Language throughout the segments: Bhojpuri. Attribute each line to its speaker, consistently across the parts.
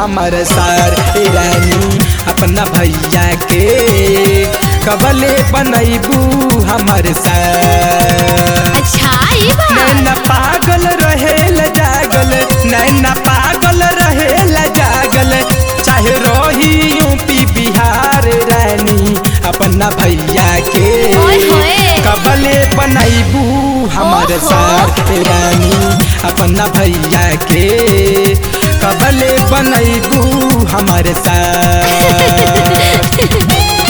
Speaker 1: हमर सार ए रानी अपना भैया के कबले बनैबू हमर सार
Speaker 2: अच्छा ये बात
Speaker 1: नैना पागल रहेल जागल नैना पागल रहेल जागल चाहे रही यूपी बिहार रानी अपना भैया के
Speaker 2: ओए होए।
Speaker 1: कबले बनैबू हमर
Speaker 2: ओहो।
Speaker 1: साथ रानी अपना भैया के कबले बनैबू हमर साथ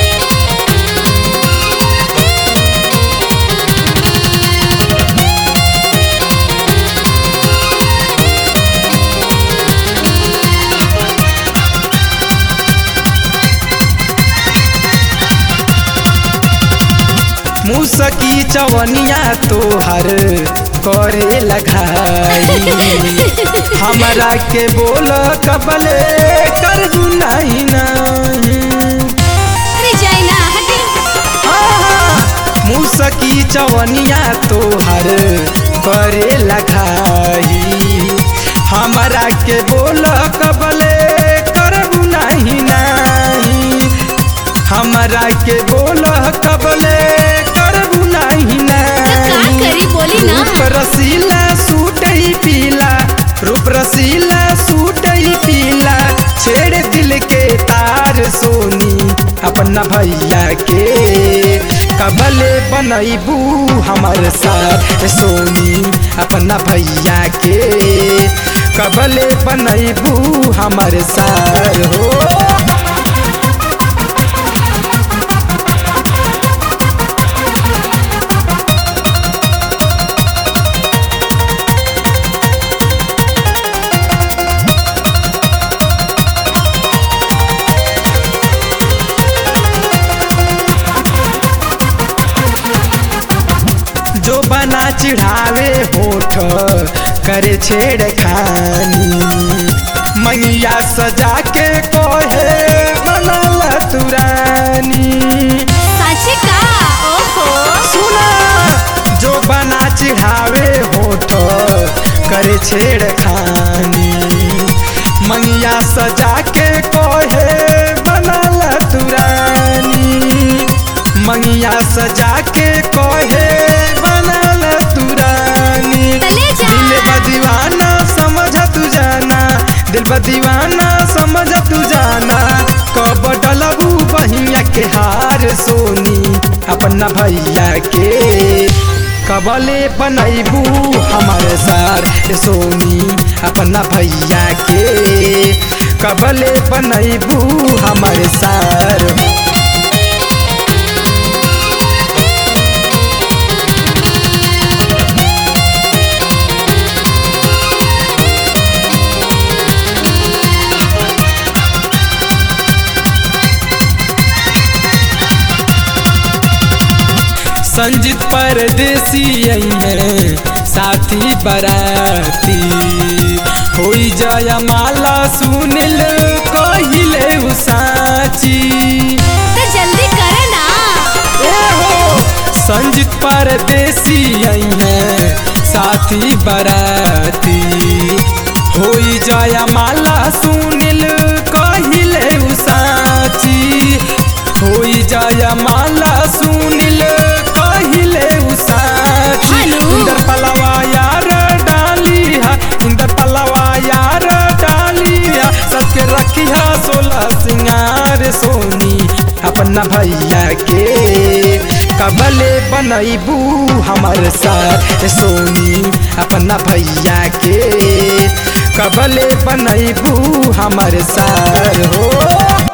Speaker 1: मुसकी चवनिया तोहर करे लगाई हमरा के बोल कबले कर दू नहीं नहीं
Speaker 2: अरे जाए ना हटे
Speaker 1: मुसकी चवनिया तोहर करे लगाई हमरा के बोल कबले करबू नहीं नहीं हमरा के बोल कबले करबू नहीं
Speaker 2: तो का
Speaker 1: नहीं
Speaker 2: करी बोली ना
Speaker 1: रूप रसीला सूट ही पीला रूप रसीला सूट ही पीला छेड़ दिल के तार सोनी अपना भैया के कबले बनैबू हमर साथ सोनी अपना भैया के कबले बनैबू हमर सार हो जो बना चिढ़ावे होठ करे छेड़ खानी मैया सजा के कोहे बनल तुरानी
Speaker 2: साचे का ओहो
Speaker 1: सुना जो बना चिढ़ावे होठ करे छेड़ खानी मैया सजा के कोहे बनल तुरानी मैया सजा के कोहे बनल तुरानी
Speaker 2: तले जा।
Speaker 1: दिल बा दीवाना समझ तू जाना दिल बा दीवाना समझ तू जाना कब डलबू बहिया के हार सोनी अपना भैया के कबले बनैबू हमारे सार सोनी अपना भैया के कबले बनैबू हमारे सार संजीत परदेसी आई है साथी बराती होई जय माला सुनिल कहिले उ साची
Speaker 2: तो जल्दी करे ना
Speaker 1: ए हो संजीत परदेसी आई है साथी बराती होई जय माला सुनिल कहिले उ साची होई जय माला सुनिल कहिले उ साची
Speaker 2: हेलो।
Speaker 1: इंदर पलवा यार डाली है इंदर पलवा यार डाली है सबके रखिया सोलह सिंगार सोनी अपना भैया के कबले बनैबू हमर साथ सोनी अपना भैया के कबले बनैबू हमर सार हो